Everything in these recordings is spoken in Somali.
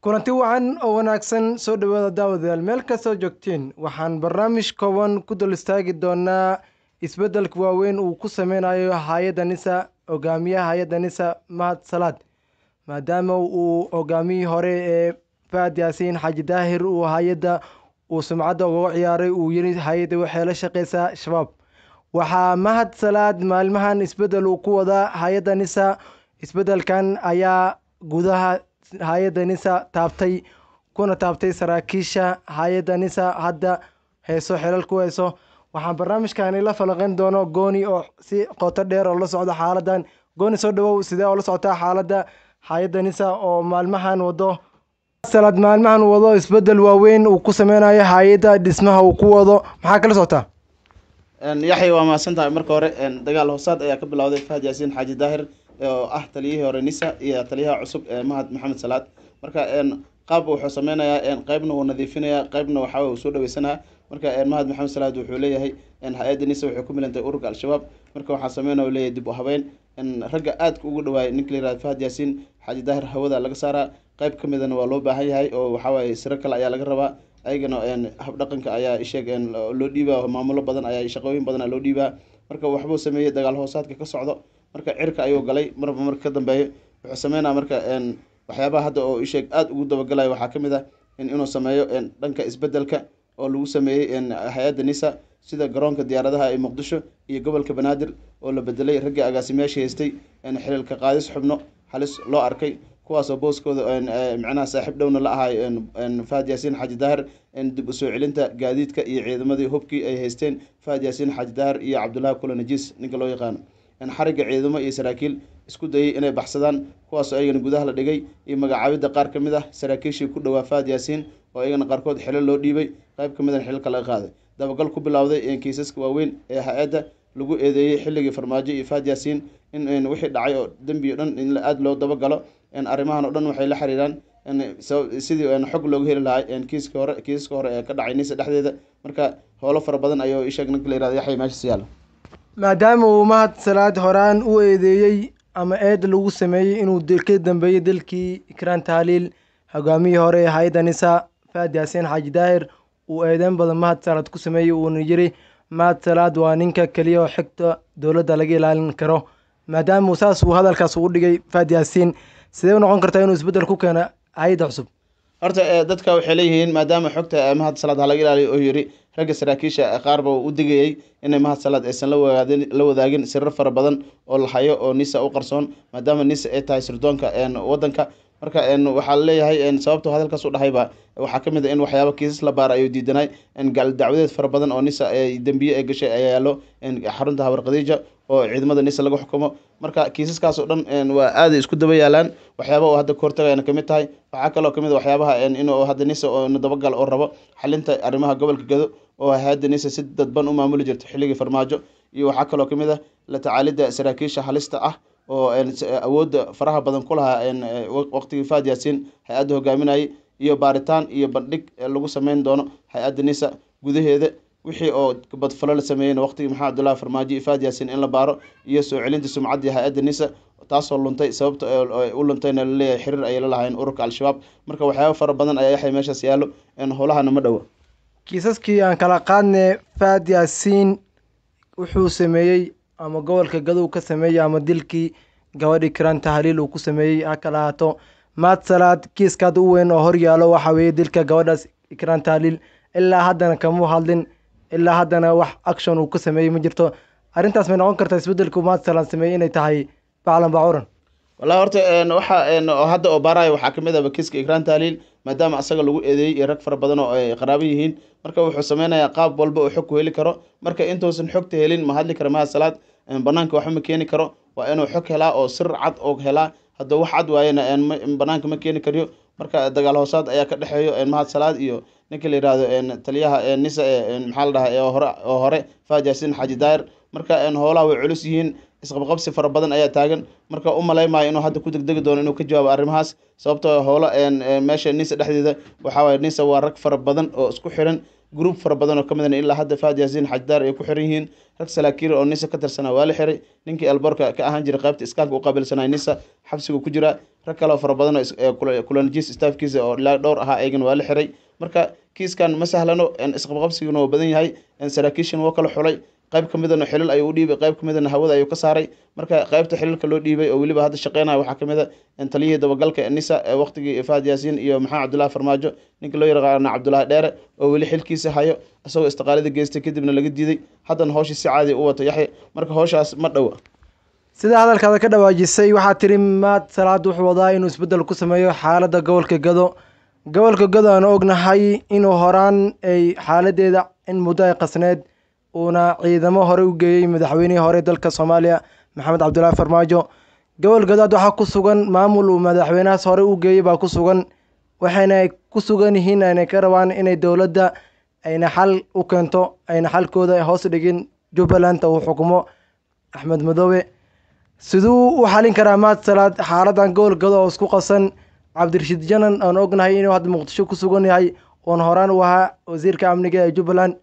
kulanti wacan oo wanaagsan soo dhawaada daawadayaal meel kastoo joogtiin waxaan barnaamij kooban ku dul istaagi doonaa isbeddelka waaweyn uu ku sameynayo hay-adda nisa hogaamiyaha hay-adda nisa mahad salaad maadaama uu hogaamiyihii hore ee faad yaasiin xaaji daahir uu hay-adda uu sumcadda ugaga ciyaaray uu yiri hay-adda waxay la shaqeysaa shabaab waxaa mahad salaad maalmahan isbeddel uu ku wadaa hay-adda nisa isbeddelkan ayaa gudaha hay-adda nisa taabtay kuna taabtay saraakiisha hay-adda nisa hadda heeso xelal ku heyso waxaan barnaamijkani la falaqeyn doono gooni oo si qoto dheer oo la socda xaaladan gooni soo dhawow sidee oo la socotaa xaaladda hay-adda nisa oo maalmahan wado salaad maalmahan wado isbeddel waaweyn uu ku sameynayo hay-adda dhismaha uu ku wado maxaa kala socotaa yaxya waa mahadsan tahay marka hore dagaal hoosaad ayaa ka bilowday fahad yaasiin xaaji daahir oo ah taliyihii hore nisa iyo taliyaha cusub ee mahad maxamed salaad marka qaab wuxuu sameynayaa qeybna wuu nadiifinayaa qeybna waxaa uu soo dhaweysanaya marka mahad maxamed salaad wuxuu leeyahay hay-adda nisa waxay ku milantay ururka al-shabaab marka waxaa sameynaya leeyahay dib u habeyn ragga aadka ugu dhawaayay ninka la yirahdo fahad yaasiin xaaji daahir hawada laga saaraa qeyb ka midana waa loo baahan yahay oo waxawaaye siro kale ayaa laga rabaa ayagana habdhaqanka ayaa isheeg loo dhiibaa maamulo badan ayaa shaqooyin badan loo dhiibaa marka waxbuu sameeyey dagaal hoosaadka ka socdo marka cirka ayuu galay marba marka ka dambeeyo wuxuu sameynaya marka waxyaabaha hadda oo isheeg aada ugu dabagalayo waxaa ka mid ah inuu sameeyo dhanka isbedelka oo lagu sameeyey hay-adda nisa sida garoonka diyaaradaha ee muqdisho iyo gobolka banaadir oo la bedelay raggii agaasimayaasha haystay xililka qaadis xubno halis loo arkay kuwaasoo booskooda micnaha saaxiib dhowna la ahay fahad yaasiin xaaji daahir dib usoo celinta gaadiidka iyo ciidamadii hubkii ay haysteen fahad yaasiin xaaji daahir iyo cabdullaahi kula najiis ninka loo yaqaano xarigga ciidamo iyo saraakiil isku dayay inay baxsadaan kuwaasoo ayagana gudaha la dhigay iyo magacaabidda qaar ka mid ah saraakiishii ku dhowaa fahad yaasiin oo ayagana qaarkood xilo loo dhiibay qayb ka midana xililka laga qaaday dabagal ku bilowday kiisaska waaweyn ee hay-adda lagu eedeeyey xilligii farmaajo iyo fahad yaasiin in wixii dhacay oo dembi o dhan in aada loo dabagalo arrimahan oo dhan waxay la xiriiraan sidii xog looga heli lahay kiiska hore kiisaska hore ee ka dhacay nisa dhexdeeda marka howlo fara badan ayuu isheeg ninka la yirahdo yaxya meeshas yaalo maadaama uu mahad salaad horaan u eedeeyey ama eed lagu sameeyey inuu ka dambeeyey dalkii ikraan tahliil hogaamiyii hore ee hay-adda nisa faad yaasiin xaaji daahir uu eedeyn badan mahad salaad ku sameeyey uuna yiri mahad salaad waa ninka keliya oo xigta dowladda laga ilaalin karo maadaama saas uu hadalkaas ugu dhigay faad yaasiin sidee u noqon kartaa inuu isbeddel ku keeno hay-adda cusub horta dadka waxay leeyihiin maadaama xogta mahad salaad halaga ilaaliyo oo yiri ragga saraakiisha qaarba u digayay inay mahad salaad aysan la wadaagin sirar fara badan oo la hayo oo nisa u qarsoon maadaama nisa ay tahay sirdoonka wadanka marka waxaa laleeyahay sababto hadalkaas u dhahayba waxaa ka mid a in waxyaaba kiisas la baara ayuu diidanay gaal dacwadeed fara badan oo nisa dembiye ay gashay ayaa yaalo xarunta habar khadiija oo ciidamada nisa lagu xukumo marka kiisaskaas oo dhan waa aaday isku daba yaalaan waxyaaba oo hadda kahortagayana kamid tahay waxaa kaloo kamid a waxyaabaha inuu hadda nisa oo dabagal oo rabo xalinta arrimaha gobolka gado oo hay-adda nisa si dadban u maamuli jirta xilligii farmaajo iyo waxaa kaloo kamid ah la tacaalidda saraakiisha halista ah oo awoodda faraha badan ku lahaa waqtigii faad yaasiin hay-adda hogaaminayay iyo baaritaan iyo bandhig lagu sameyn doono hay-adda nisa gudaheeda wixii oo badfalo la sameeyeyna waqtigii maxamed abdullahi farmaajo iyo faad yaasiin in la baaro iyo soo celinta sumcaddii hay-adda nisa taasoo luntay sababta u luntayna laleeyahay xiriir ayay la lahayn ururka al-shabaab marka waxyaaba fara badan ayaa yaxay meeshaas yaallo howlahana ma dhowo kiisaskii aan kala qaadne faad yaasiin wuxuu sameeyey ama gobolka gadow ka sameeyey ama dilkii gabadhii kiraan tahliil uu ku sameeyey ha kala ahaato maad salaad kiiskaad u weyn oo hor yaalo waxaa weeye dilka gabadhaas ikraan tahliil ilaa haddana kamuu hadlin ilaa haddana wax action uu ka sameeyey ma jirto arrintaas may noqon kartaa isbeddelku maad salaad sameeyey inay tahay baclan bacuran wallahi horta waxa hadda oo baarayo waxaa kamid ahba kiiska ikraan tahliil maadaama asaga lagu eedeeyey iyo rag fara badan oo ay qaraabo yihiin marka wuxuu sameynayaa qaab walba oo xog ku heli karo marka intuusan xogta helin ma hadli kara mahad salaad banaanka waxba ma keeni karo waa inuu xog helaa oo sir cad oo helaa hadduu wax cad waayena banaanka ma keeni kariyo marka dagaal hoosaad ayaa ka dhexeeyo mahad salaad iyo ninka la yihahdo taliyaha nisa maxaa la dhahaa hore oo hore fahad yaasiin xaaji daahir marka howlaha way culus yihiin isqabqabsi fara badan ayaa taagan marka u malaymayo inuu hadda ku degdegi doono inuu ka jawaabo arrimahaas sababtoo howlo meesha nisa dhexdeeda waxaa waye nisa waa rag fara badan oo isku xiran group fara badan oo kamid ilaa hadda fahad yaasiin xaaji daahir ay ku xiran yihiin rag salaakiil oo nisa ka tirsanaa waa la xiray ninkii elborka ka ahaan jiray qaybta iskaanka u qaabilsanaa nisa xabsigu ku jira rag kale oo fara badan oo kulanjiis staafkiisa oo ilaa dhowr ahaa ayagana waa la xiray marka kiiskan ma sahlano isqabqabsiguna waa badan yahay saraakiishan waa kala xulay qayb ka midana xilal ayuu u dhiibay qayb ka midana hawada ayuu ka saaray marka qaybta xilalka loo dhiibay oo weliba hadda shaqeynaya waxaa kamid a taliyihii dabagalka nisa ee waqtigii fahad yaasiin iyo maxamed cabdullahi farmaajo ninka loo yaqaana cabdullaahi dheere oo weli xilkiisa hayo isagoo istiqaalada geystay kadibna laga diiday haddana hawshii si caadi u wato yaxya marka hawshaas ma dhowa sida hadalkaada ka dhawaajisay waxaa tiri maad salaad wuxuu wadaa inuu isbeddel ku sameeyo xaaladda gobolka gado gobolka gado aan ognahay inuu horaan ay xaaladeeda in muddo ay qasneed uuna ciidamo hore u geeyey madaxweynihii hore dalka soomaaliya maxamed cabdullaahi farmaajo gobol gadaad waxaa ku sugan maamul uu madaxweynahaas hore u geeyey baa ku sugan waxayna ku sugan yihiin aynay ka rabaan inay dowladda ayna xal u keento ayna xalkooda hoos dhigin jubbalanta uu xukumo axmed madoobe siduu u xalin karaa maad salaad xaaladan gobol gado oo isku qasan cabdirashiid janan aan ognahay inuu hadda muqdisho ku sugan yahay oon horaan u ahaa wasiirka amniga ee jubbaland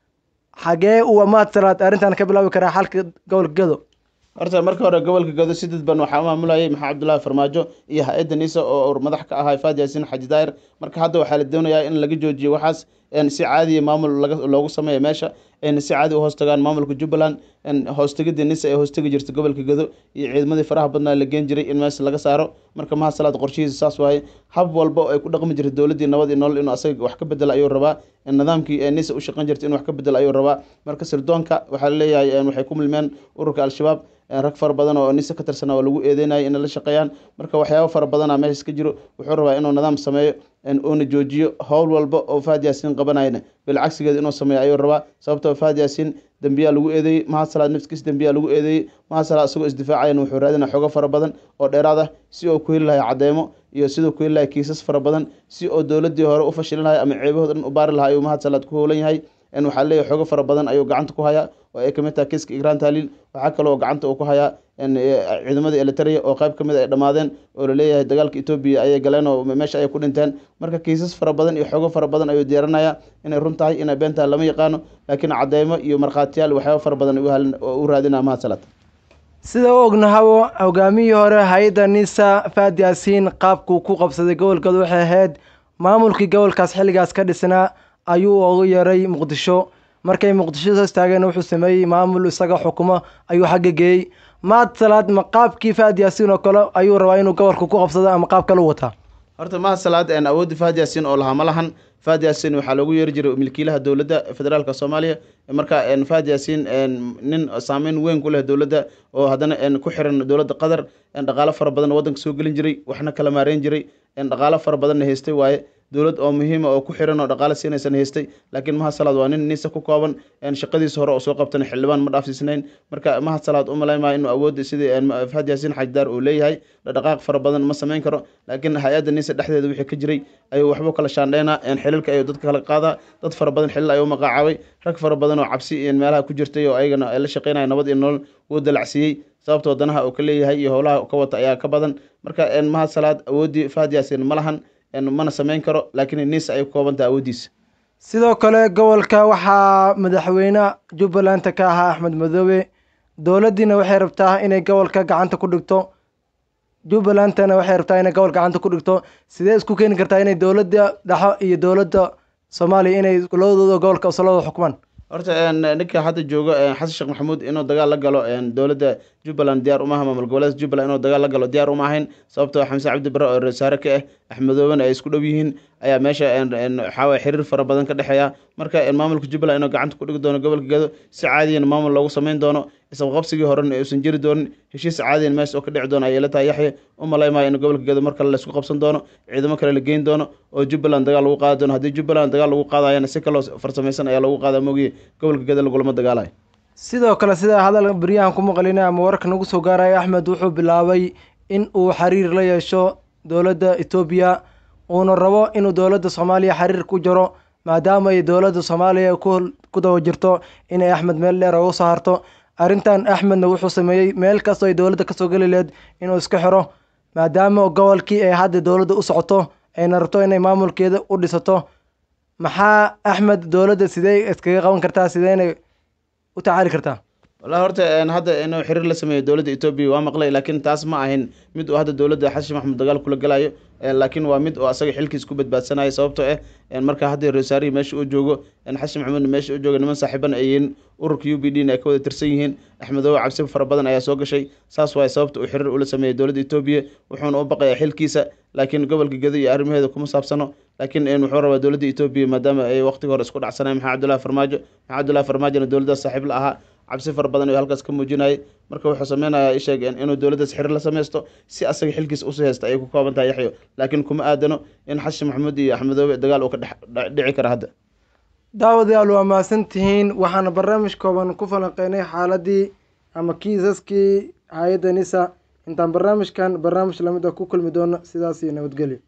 xagee uu maad salaad arrintan ka bilaabi karaa xalka gobolka gado horta marka hore gobolka gado si dadban waxaa u maamulayay maxamed cabdullaahi farmaajo iyo ha-adda nisa oo madax ka ahaa faad yaasiin xaji daahir marka hadda waxaa la doonayaa in laga joojiyo waxaas si caadiya maamul loogu sameeya meesha ayna si caadi u hoostagaan maamulka jubbaland hoostegida nisa ee hoostegi jirta gobolka gado iyo ciidamadii faraha badnaa la geen jiray in meesha laga saaro marka mahad salaad qorshihiisa saas waaye hab walba oo ay ku dhaqmi jirta dowladdii nabad iyo nolol inuu asaga wax ka bedela ayuu rabaa nidaamkii ee nisa u shaqan jirta inuu wax ka bedela ayuu rabaa marka sirdoonka waxaa laleeyahay waxay ku milmeen ururka al-shabaab rag fara badan oo nisa ka tirsanaa oo lagu eedeynaya inay la shaqeeyaan marka waxyaabo fara badana meeshaas ka jiro wuxuu rabaa inuu nidaam sameeyo uuna joojiyo howl walba oo fahad yaasiin qabanayna bilcagsigeeda inuu sameeyo ayuu rabaa sababtoo fahad yaasiin dembiyaa lagu eedeeyey mahad salaad nafskiis dembiyaa lagu eedeeyey mahad salaad isagoo isdifaacayan wuxuu raadinaa xogo fara badan oo dheeraad ah si oo ku heli lahay cadeymo iyo siduu ku heli lahay kiisas fara badan si oo dowladdii hore u fashilin lahay ama ceebahooda dhan u baari lahaa ayuu mahad salaad ku howlan yahay waxaa leeyahay xogo fara badan ayuu gacanta ku hayaa oo ay kamid tahay kiiska igraan taaliil waxaa kaloo gacanta uu ku hayaa ciidamadii elitaria oo qayb kamid ay dhammaadeen oo laleeyahay dagaalka etoobiya ayay galeen oo meesha ayay ku dhinteen marka kiisas fara badan iyo xogo fara badan ayuu diyaarinaya inay run tahay inay been tahay lama yaqaano laakiin cadeymo iyo markhaatiyaal waxyaaba fara badan u raadinaya mahad salaad sida u ognahabo hogaamihii hore hay-adda nisa faad yaasiin qaabkuu ku qabsaday gobolkooda waxay ahayd maamulkii gobolkaas xilligaas ka dhisnaa ayuu ugu yeeray muqdisho markay muqdisho soo istaageen wuxuu sameeyey maamul isaga xukumo ayuu xagga geeyey maad salaad ma qaabkii faad yaasiin oo kale ayuu rabaa inuu gobolka ku qabsado ama qaab kale u wataa horta mahad salaad awoodda fahad yaasiin oo lahaa ma lahan fahad yaasiin waxaa loogu yeeri jiray milkiilaha dowladda federaalka soomaaliya marka fahad yaasiin nin saameyn weyn ku leh dowladda oo haddana ku xiran dowladda qatar dhaqaalo fara badan waddanka soo gelin jiray waxna kala maareyn jiray dhaqaalo fara badanna haystay waaye dowlad oo muhiima oo ku xiran oo dhaqaale siinaysan haystay laakiin mahad salaad waa nin nisa ku kooban shaqadiisa hore oo soo qabtana xildhibaan ma dhaafsiisnayn marka mahad salaad u malayn maayo inuu awoodda sidii fahad yaasiin xajdaar uu leeyahay dhaqaaq fara badan ma samayn karo laakiin hay-adda nisa dhexdeeda wixii ka jiray ayuu waxbuu kala shaandheynaa xilalka ayuu dadka kala qaadaa dad fara badan xilal ayuu magacaabay rag fara badan oo cabsi iyo meelaha ku jirtay oo ayagana la shaqeynaya nabad iyo nolol wuu dalacsiiyey sababta wadanaha uu ka leeyahay iyo howlaha ka wata ayaa ka badan marka mahad salaad awooddii fahad yaasiin ma lahan mana samayn karo laakiin nis ay ku koobantaha awooddiisa sidoo kale gobolka waxaa madaxweyne jubbalanta ka ahaa axmed madoobe dowladdiina waxay rabtaa inay gobolka gacanta ku dhigto jubbalantana waxay rabtaa inay gobolka gacanta ku dhigto sidee isku keeni kartaa inay dowladda dhexo iyo dowladda soomaaliya inay labadooda gobolka islada xukumaan horta ninka hadda joogo xasan sheekh maxamuud inuu dagaal la galo dowladda jubbaland diyaar umaha maamul goboleedka jubbaland inuu dagaal la galo diyaar uma ahayn sababtoo xamse cabdi bare oo reersaare ka ah axmedoobena ay isku dhow yihiin ayaa meesha waxaawaye xiriir fara badan ka dhexeeya marka maamulka jubbaland inuu gacanta ku dhigi doono gobolka gado si caadiyana maamul loogu samayn doono isqabqabsigii horena uusan jiri doonin heshiis caadiyan meesha oo ka dhici doono ayay la tahay yaxya u malaymaayo in gobolka gado mar kale laysku qabsan doono ciidamo kale la geyn doono oo jubbaland dagaal lagu qaadi doono haddii jubbaland dagaal lagu qaadayana si kaloo farsamaysan ayaa lagu qaada mogiye gobolka gado lagulama dagaalayo sidoo kale sida hadal beryahan ku maqlina ama wararka nagu soo gaaraya axmed wuxuu bilaabay in uu xiriir la yeesho dowladda etoobiya uuna rabo inuu dowladda soomaaliya xiriir ku jaro maadaama ay dowladda soomaaliya ku daba jirto inay axmed meel dheer uga soo harto arrintan axmedna wuxuu sameeyey meel kastoo ay dowladda kasoo geli lehed inuu iska xiro maadaama gobolkii ay hadda dowladda u socoto ayna rabto inay maamulkeeda u dhisato maxaa axmed dowladda sidee iskaga qaban kartaa sideynay u tacaali kartaa wallahi horta een, hadda inuu xiriir la sameeyo dowladda etoobiya waa maqlay laakiin taas ma ahin mid uu hadda dowladda xasan sheekh maxamuud dagaal kula galayo een, laakiin waa mid oo asaga xilkiis ku badbaadsanayo sababtoo ah een, marka hadda reesaarihi meesha uu joogo een, xasan maxamuudna meesha uu joogo niman saaxiibana ay yihiin ururka u b d na ay ka wada tirsan yihiin axmedoobe cabsi fara badan ayaa soo gashay saas waay sababta uu xiriir ula sameeyey dowladda etoobiya wuxuuna u baqayaa xilkiisa laakiin gobolka gedo iyo arrimaheeda kuma saabsano laakiin een, wuxuu rabaa dowladda etoobiya maadaama ay waqtiga hore isku dhacsanayeen maxamed cabdullahi farmaajo maxamed cabdullahi farmaajona dowladdaas saaxiib la ahaa cabsi fara badan ayuu halkaas ka muujinayay marka wuxuu sameynayaa isheeg inuu dowladdaas xiriir la sameysto si asaga xilkiisa usii haysta ayay ku kooban tahay yaxyo laakiin kuma aadano in xasan maxamuud iyo axmedoobe dagaal uu ka dhex dhici kara hadda daawadayaal waa mahadsantihiin waxaana barnaamij kooban ku falanqeynay xaaladii ama kiisaskii hay-adda nisa intaan barnaamijkan barnaamij lamid ah ku kulmi doono sidaas iyo nabadgelyo